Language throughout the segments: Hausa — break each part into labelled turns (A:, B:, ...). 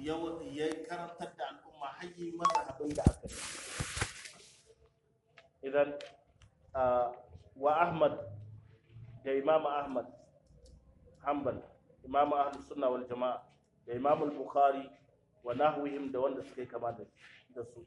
A: ya karantar da al'umma hayyi mazhabin da aka yi idan wa ahmad da imam ahmad hanbal imam ahlus sunna wal jama'a da imam al-bukhari wa nahwihim da wanda suka yi kama da su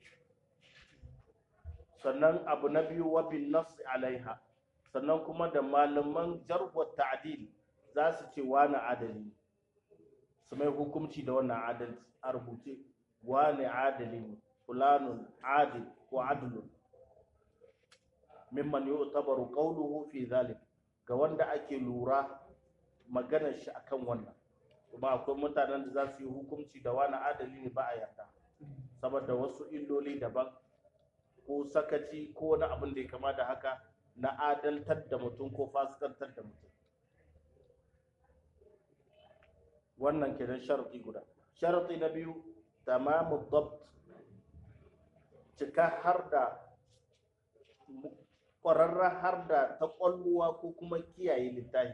A: sannan abu na biyu wa bin nas alaiha sannan kuma da malaman jarwa ta'dil za su ce wani adali su mai hukunci da wannan adalci a rubuce wani adali ne fulanun adil ko adlun mimman yu'tabaru qawluhu fi zalik ga wanda ake lura maganar shi akan wannan kuma akwai mutanen da za su yi hukunci da wani adali ne ba a yarda saboda wasu illoli daban ko sakaci ko wani abin da ya kama da haka na adaltar da mutum ko fasikantar da mutum wannan kenan sharaɗi guda sharaɗi na biyu tamamu dabt cika har da ƙwararren har da ta ƙwalluwa ko kuma kiyaye littafi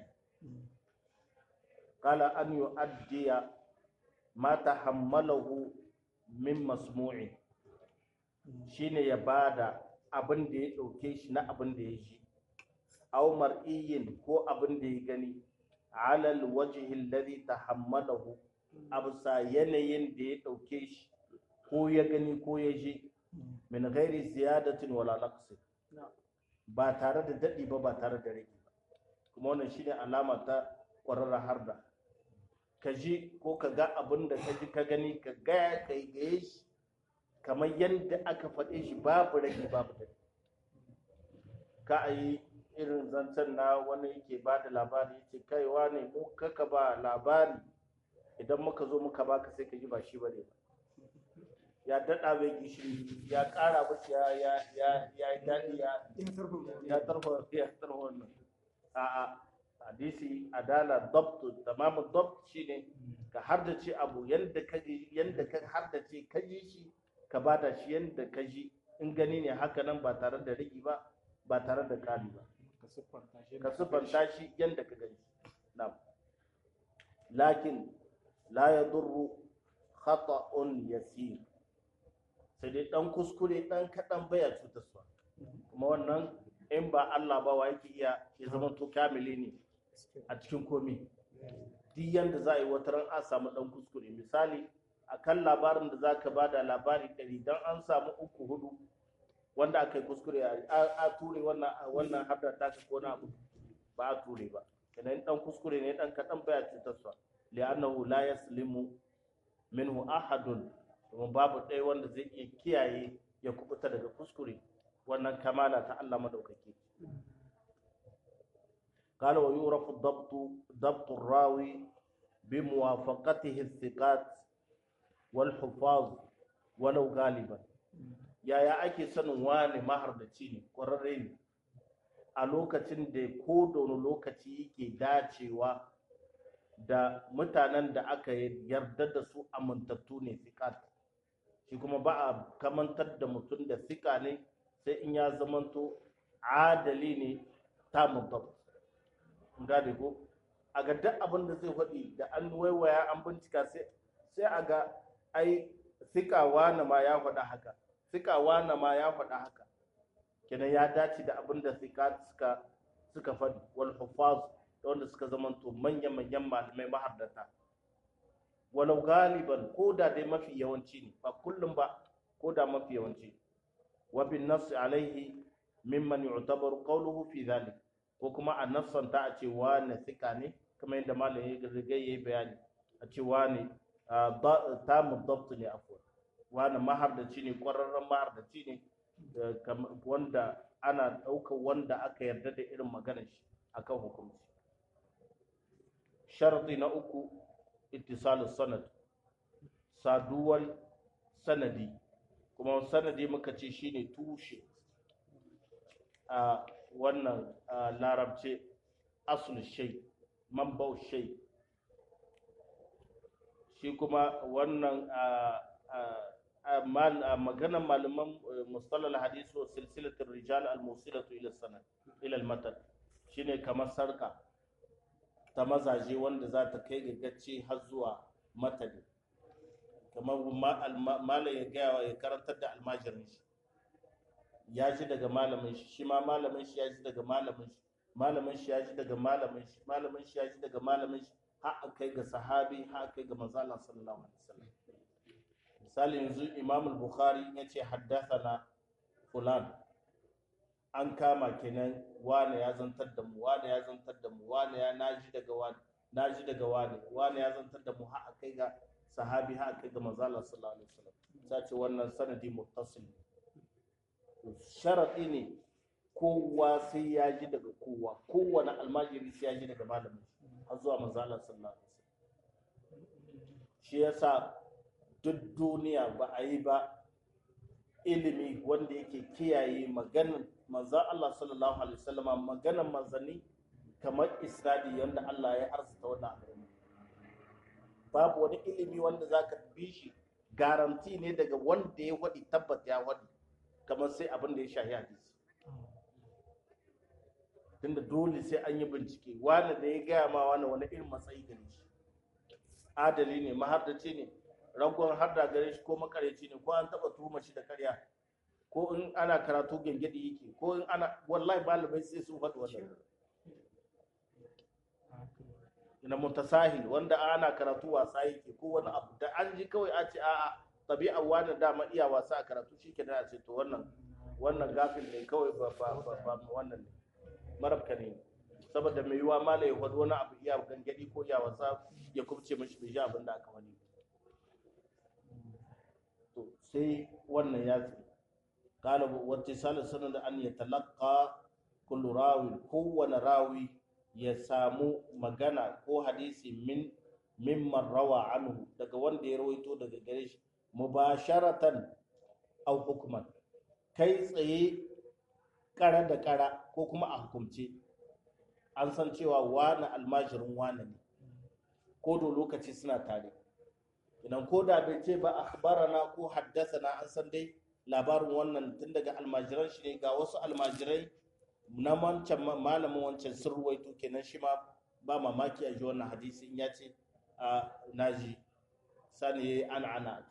A: kala an yi addiya ma ta hammalahu min masmu'in shine ya bada abin da ya ɗauke shi na abin da ya ji aw mar'iyin ko abin da ya gani alal wajhi alladhi tahammalahu absa yanayin da ya ɗauke shi ko ya gani ko ya ji min ghairi ziyadatin wala naqsi ba tare da daɗi ba ba tare da rage ba kuma wannan shine alama ta ƙwararra harda ka ji ko ka ga abin da ka ji ka gani ka gaya kai gaye shi kamar yadda aka faɗe shi babu rage babu daɗi ka a yi irin zancen na wani yake ba da labari yake kaiwa ne mu kaka ba labari idan muka zo muka baka sai ka ji ba shi bane ba ya daɗa mai gishiri ya ƙara mashi ya ya ya ya yi daɗi ya ya tarfa ya tarfa wannan a'a hadisi adala dabtu tamamu dabt shine ka hardace abu yanda ka yanda ka hardace ka ji shi ka bada shi yanda ka ji in gani ne haka nan ba tare da rigi ba ba tare da ƙari ba ka siffanta shi yanda ka gani na'am lakin la yadurru khata'un yasir sai dai dan kuskure dan kadan baya cutarwa kuma wannan in ba Allah ba wa yake iya ya zama to kamili ne a cikin komi duk yanda za a yi wata ran a samu dan kuskure misali akan labarin da zaka bada labari ɗari dan an samu uku hudu wanda aka yi kuskure a ture wannan wannan hadda ta ka kona abu ba a ture ba kenan dan kuskure ne dan kadan baya cutarwa li'annahu la yaslimu minhu ahadun kuma babu ɗaya wanda zai iya kiyaye ya kubuta daga kuskure wannan kamala ta Allah madaukake قال ويعرف الضبط ضبط الراوي بموافقته الثقات والحفاظ ولو غالبا يا يا ake sanin wani mahardaci ne ƙwararre ne a lokacin da ko da wani lokaci yake dacewa da mutanen da aka yarda da su amintattu ne sikat shi kuma ba a kamantar da mutum da sika ne sai in ya zamanto adali ne ta mutum gane ko a ga duk abin da zai faɗi da an waiwaya an bincika sai a ga ai sikawa na ma ya faɗa haka sikawa na ma ya faɗa haka kenan ya dace da abin da sika suka suka faɗi wal hufaz da wanda suka zamanto manyan manyan malamai mahardata walau galiban ko da dai mafi yawanci ne ba kullum ba ko da mafi yawanci wa bin nafsi alaihi mimman yu'tabaru qawluhu fi dhalik ko kuma a nassanta a ce wane sika ne kamar yadda malam ya riga yayi bayani a ce wane ta mudabtu ne afwan wane mahardaci ne kwararren mahardaci ne wanda ana ɗaukar wanda aka yarda da irin maganar shi akan hukunci sharadi na uku ittisalus sanad saduwar sanadi kuma sanadi muka ce shine tushe a wannan larabce asul shay manbau shay shi kuma wannan maganan malaman mustalal hadis wa silsilatul rijal al musilatu ila sanad ila al matan shine kamar sarka ta mazaje wanda za ta kai gaggace har zuwa matani malam ya gaya ya karantar da almajirin shi ya ji daga malamin shi shi ma malamin shi ya ji daga malamin shi malamin shi ya ji daga malamin shi malamin shi ya ji daga malamin shi har kai ga sahabi har kai ga manzo Allah sallallahu alaihi wasallam misali yanzu Imam al-Bukhari yace haddathana fulan an kama kenan wane ya zantar da mu wane ya zantar da mu wane ya naji daga wane naji daga wane wane ya zantar da mu har kai ga sahabi har kai ga manzo Allah sallallahu alaihi wasallam sai ce wannan sanadi muttasil sharadi ne kowa sai ya ji daga kowa kowane almajiri sai ya ji daga malamin har zuwa manzo Allah sallallahu alaihi wasallam shi yasa duk duniya ba a yi ba ilimi wanda yake kiyaye maganar manzon Allah sallallahu alaihi wasallama maganar manzanni kamar isnadi yanda Allah ya arzuta wannan al'umma babu wani ilimi wanda zaka bi shi garanti ne daga wanda ya wadi tabbat ya wadi kamar sai abin da ya shahi hadisi tunda dole sai an yi bincike wani da ya gaya ma wani wani irin matsayi gare shi adali ne mahardaci ne ragon harda gare shi ko makareci ne ko an taba tuhuma shi da karya ko in ana karatu gengedi yake ko in ana wallahi malamai sai su faɗi wannan ina mutasahil wanda ana karatu wasa yake ko wani abu da an ji kawai a ce a'a tabi'a wani dama iya wasa a karatu shi ke da ce to wannan wannan gafil ne kawai ba ba ba wannan ne marabka ne saboda mai yiwa malai ya faɗi wani abu iya gangadi ko iya wasa ya kubce mashi bai ji abin da aka wani to sai wannan ya ce قال واتصال السند أن يتلقى كل راوي kowane rawi ya samu magana ko hadisi min mimman rawa anhu daga wanda ya rawaito daga gare shi mubasharatan aw hukman kai tsaye kara da kara ko kuma a hukumce an san cewa wani almajirin wani ne ko da lokaci suna tare idan ko da bai ce ba akhbarana ko haddasana an san dai labarin wannan tun daga almajiran shi ne ga wasu almajirai na wancan malamin wancan sun ruwaito kenan shi ma ba mamaki a ji wannan hadisi in ya ce a naji sani ya yi ana ana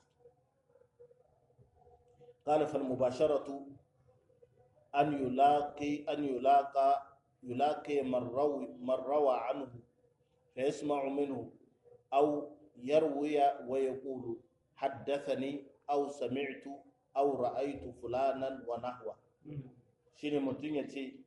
A: قال فالمباشرة أن يلاقي أن يلاقى يلاقي من روى من روى عنه فيسمع منه أو يروي ويقول حدثني أو سمعت أو رأيت فلانا ونحوه shine mutum ya ce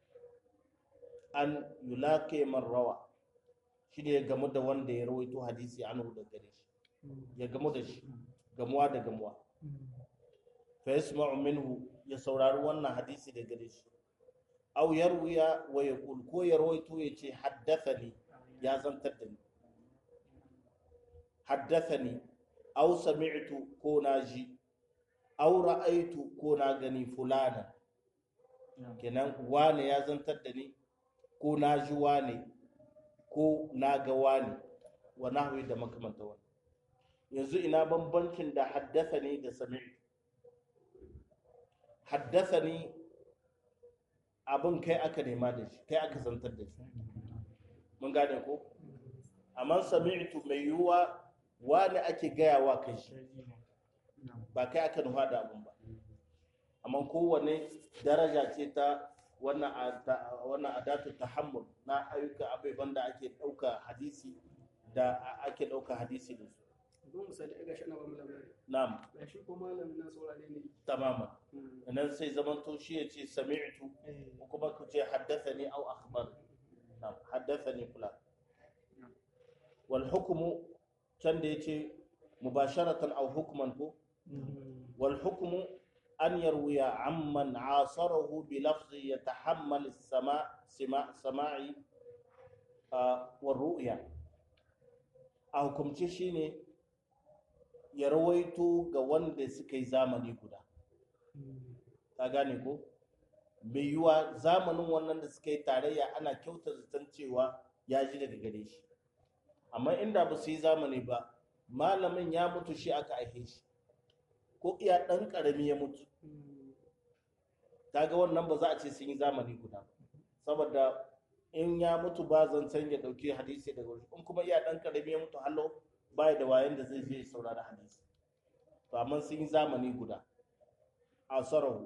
A: an yulake man rawa shine ya gamu da wanda ya rawaito hadisi anhu da gare shi ya gamu da shi gamuwa da gamuwa fa yasma'u minhu ya saurari wannan hadisi da gare shi aw yarwiya wa yaqul ko ya rawaito ya ce haddathani ya zantar da ni haddathani aw sami'tu ko naji aw ra'aytu ko na gani fulana kenan wane ya zantar da ni ko na ji wane ko na ga wane wa nahwi da makamanta wani yanzu ina bambancin da haddasa ne da sami'tu haddasa ne abin kai aka nema da shi kai aka zantar da shi mun gane ko amma sami'tu mai yiwuwa wane ake gayawa kai shi ba kai aka nufa da abin ba amma kowane daraja ce ta wannan adatu tahammul na ayyuka abubuwan da ake ɗauka hadisi da ake ɗauka hadisi da su
B: don misali ga shi ana ba mu labari
A: na'am
B: ga shi ko malamin na saurare ne
A: tamaman nan sai zaman to shi ya ce sami'tu ko kuma ku ce haddathani aw akhbar na'am haddathani fulan wal hukmu can da yace mubasharatan aw hukman ko wal hukmu أن يروي عمن عاصره بلفظ يتحمل السماع سماع سماع والرؤيا a hukumce shi ne ya rawaito ga wanda suka yi zamani guda ta gane ko mai yiwa zamanin wannan da suka yi tarayya ana kyauta zaton cewa ya ji daga gare shi amma inda ba su yi zamani ba malamin ya mutu shi aka aihe shi ko iya ɗan ƙarami ya mutu kaga wannan ba za a ce sun yi zamani guda saboda in ya mutu ba zancen ya ɗauki hadisi daga wuri in kuma iya ɗan ƙarami ya mutu hallo ba da wayan da zai je saurari hadisi to amma sun yi zamani guda asarahu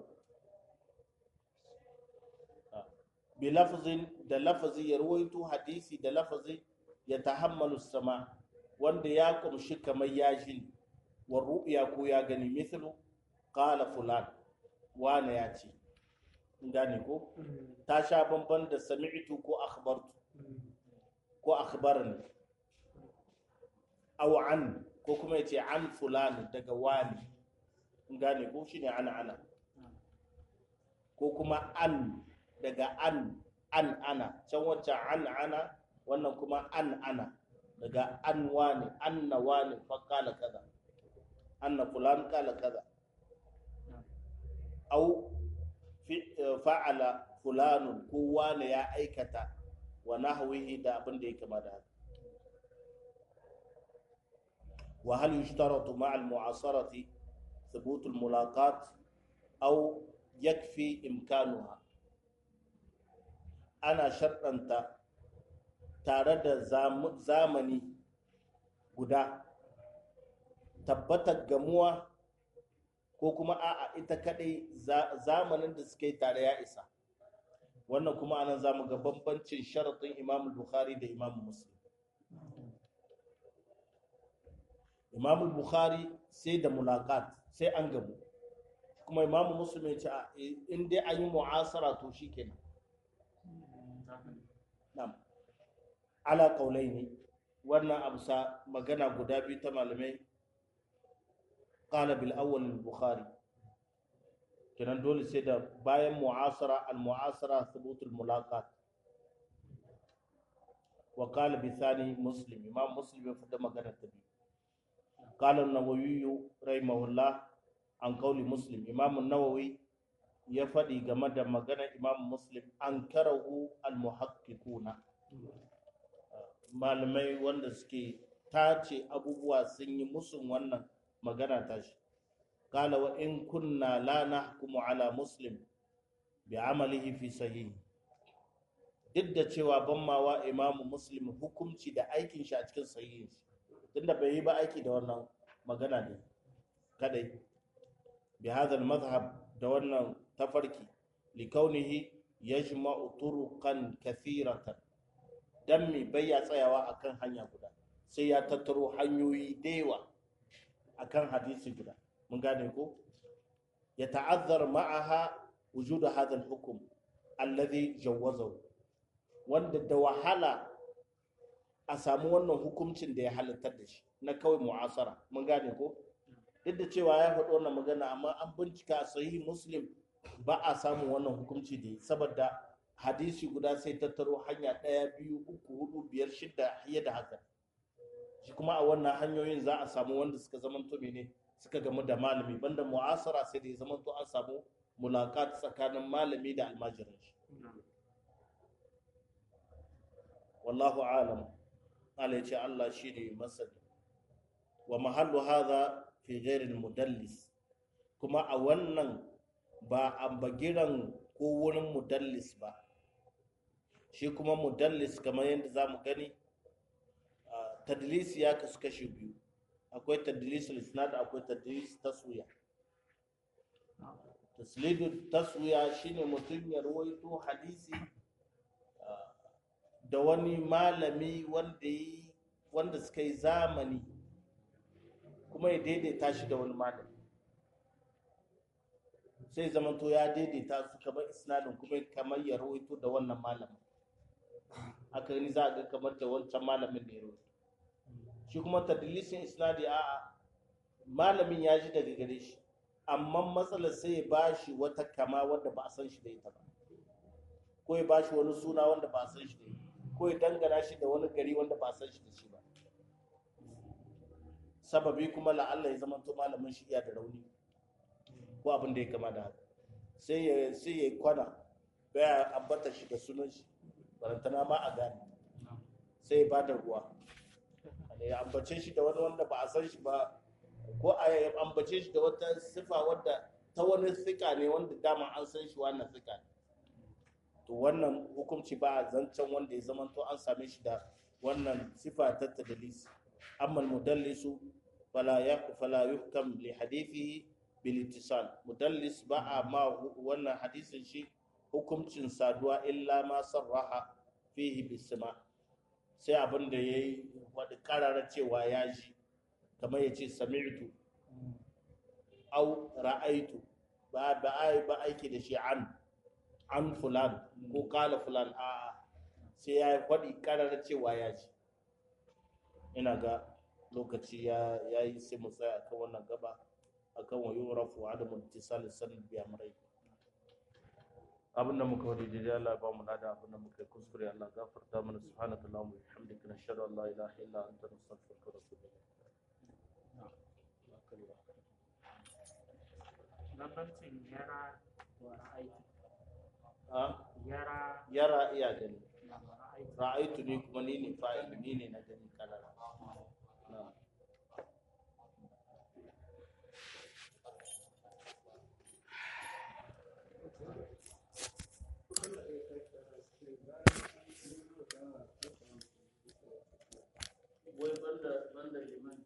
A: bi lafzin da lafazi ya ruwaito hadisi da lafazi ya tahammalu sama wanda ya kumshi kamar ya ji wa ru'ya ko ya gani mithlu qala fulan wane ya ce gane ko ta sha bamban da sami'tu ko akhbartu ko akhbarani aw an ko kuma yace an fulani daga wani gane ko shine ana ana ko kuma an daga an an ana can wacce an ana wannan kuma an ana daga an wani anna wani fa kala kaza anna fulan kala kaza au fa'ala fulanun ko wani ya aikata wa nahwihi da abin da ya kama da haka wa hal yushtaratu ma'a al-mu'asarati thubut al-mulaqat aw yakfi imkanuha ana sharɗanta tare da zamani guda tabbatar gamuwa ko kuma a'a ita kadai zamanin da suka yi tare ya isa wannan kuma anan zamu ga bambancin sharaɗin imam bukhari da imam muslim imam bukhari sai da mulaqat sai an gamu kuma imam muslim ya ce in dai an yi mu'asara to shikenan na'am ala qaulaini wannan amsa magana guda biyu ta malamai qala bil awwal al bukhari kenan dole sai da bayan mu'asara al mu'asara thubut al mulaqat wa qala bi thani muslim imam muslim ya fada magana ta biyu qala an-nawawi rahimahullah an qawli muslim imam an-nawawi ya faɗi game da maganar imam muslim an karahu al-muhaqqiquna malamai wanda suke tace abubuwa sun yi musun wannan magana ta shi kala wa in kunna la nahkumu ala muslim bi amalihi fi sahih duk da cewa ban mawa imamu muslim hukunci da aikin shi a cikin sahihin shi tunda bai yi ba aiki da wannan magana ne kadai bi hadha al-madhhab da wannan tafarki likaunihi yajma'u turuqan kathiratan dan mi bai ya tsayawa akan hanya guda sai ya tattaro hanyoyi da yawa akan hadisi guda mun gane ko ya ta'azzar ma'aha wujud hadha al-hukm alladhi jawazahu wanda da wahala a samu wannan hukuncin da ya halittar da shi na kawai mu'asara mun gane ko duk da cewa ya faɗi wannan magana amma an bincika sahihi muslim ba a samun wannan hukunci da saboda hadisi guda sai tattaro hanya ɗaya biyu uku hudu biyar shida fiye da haka shi kuma a wannan hanyoyin za a samu wanda suka zamanto mene suka gamu da malami banda mu'asara sai da ya zamanto an samu mulaƙat tsakanin malami da almajirin shi wallahu alam Allah ya ce Allah shi ne masani wa mahallu hadha fi ghairi mudallis kuma a wannan ba a bagiran ko wurin mudallis ba shi kuma mudallis kamar yadda za mu gani tadlis ya kasu kashi biyu akwai tadlis isnad akwai tadlis taswiya taslidu taswiya shine mutum ya rawaito hadisi da wani malami wanda yi wanda suka yi zamani kuma ya daidaita shi da wani malami sai zamanto ya daidaita su kamar isnadin kuma kamar ya rawaito da wannan malamin haka ni za a ga kamar da wancan malamin ne rawaito shi kuma tadlisin isnadi a malamin ya ji daga gare shi amma matsalar sai ya ba shi wata kama wanda ba a san shi da ita ba ko ya ba shi wani suna wanda ba a san shi da ita ko ya dangana shi da wani gari wanda ba a san shi da shi ba sababi kuma la'alla ya zama to malamin shi iya da rauni ko abin da ya kama da haka sai ya sai ya kwana baya ambata shi da sunan shi barantana ma a gane sai ya bada ruwa ya ambace shi da wani wanda ba a san shi ba ko a ya ambace shi da wata sifa wadda ta wani sika ne wanda dama an san shi wannan sika ne to wannan hukunci ba a zancen wanda ya zama to an same shi da wannan sifa ta tadlis amma mudallisu fala ya fala yuhkam li hadithihi bil ittisal mudallis ba a ma wannan hadisin shi hukuncin saduwa illa ma sarraha fihi bisma sai abin da yayi wadi karara cewa ya ji kamar yace sami'tu au ra'aitu ba ba ai ba aiki da shi an an fulan ko kala fulan a sai ya faɗi karara cewa ya ji ina ga lokaci ya yi sai mu tsaya akan wannan gaba akan wa yurafu adamu ittisal sanad bi amrai abinda muka wadi daidai Allah ba mu nada abinda muka yi kuskure Allah gafarta mana subhanaka allahumma wa bihamdika nashhadu an la ilaha illa anta nastaghfiruka wa natubu ilayk
C: bambancin yara da ra'ayi
A: a
C: yara
A: yara iya gani
C: da ra'ayi
A: ra'aitu ne kuma ni ne fa'il ni ne na gani karara na'am wai banda banda liman